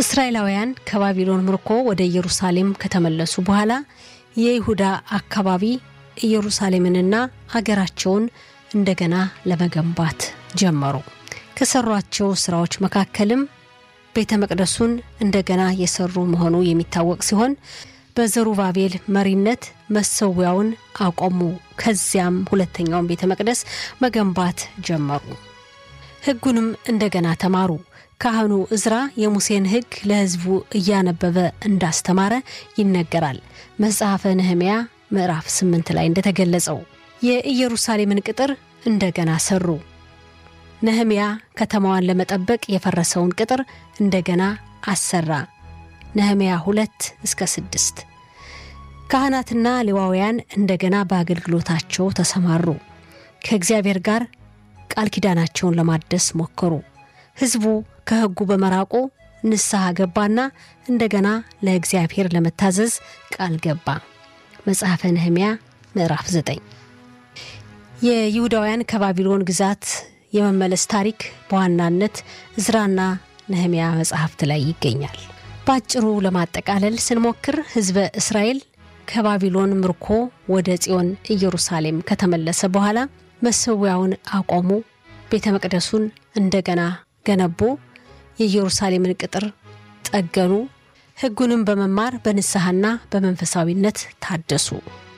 እስራኤላውያን ከባቢሎን ምርኮ ወደ ኢየሩሳሌም ከተመለሱ በኋላ የይሁዳ አካባቢ ኢየሩሳሌምንና አገራቸውን እንደገና ለመገንባት ጀመሩ። ከሰሯቸው ስራዎች መካከልም ቤተ መቅደሱን እንደገና የሰሩ መሆኑ የሚታወቅ ሲሆን በዘሩባቤል መሪነት መሰዊያውን አቆሙ። ከዚያም ሁለተኛውን ቤተ መቅደስ መገንባት ጀመሩ። ሕጉንም እንደገና ተማሩ። ካህኑ እዝራ የሙሴን ሕግ ለሕዝቡ እያነበበ እንዳስተማረ ይነገራል። መጽሐፈ ነህምያ ምዕራፍ ስምንት ላይ እንደተገለጸው የኢየሩሳሌምን ቅጥር እንደገና ሰሩ። ነህምያ ከተማዋን ለመጠበቅ የፈረሰውን ቅጥር እንደገና አሰራ። ነህምያ ሁለት እስከ ስድስት ካህናትና ሌዋውያን እንደገና በአገልግሎታቸው ተሰማሩ። ከእግዚአብሔር ጋር ቃል ኪዳናቸውን ለማደስ ሞከሩ። ሕዝቡ ከሕጉ በመራቁ ንስሐ ገባና እንደገና ለእግዚአብሔር ለመታዘዝ ቃል ገባ። መጽሐፈ ነህምያ ምዕራፍ 9 የይሁዳውያን ከባቢሎን ግዛት የመመለስ ታሪክ በዋናነት እዝራና ነህምያ መጽሐፍት ላይ ይገኛል። በአጭሩ ለማጠቃለል ስንሞክር ሕዝበ እስራኤል ከባቢሎን ምርኮ ወደ ጽዮን ኢየሩሳሌም ከተመለሰ በኋላ መሰዊያውን አቆሙ፣ ቤተ መቅደሱን እንደገና ገነቡ፣ የኢየሩሳሌምን ቅጥር ጠገኑ፣ ሕጉንም በመማር በንስሐና በመንፈሳዊነት ታደሱ።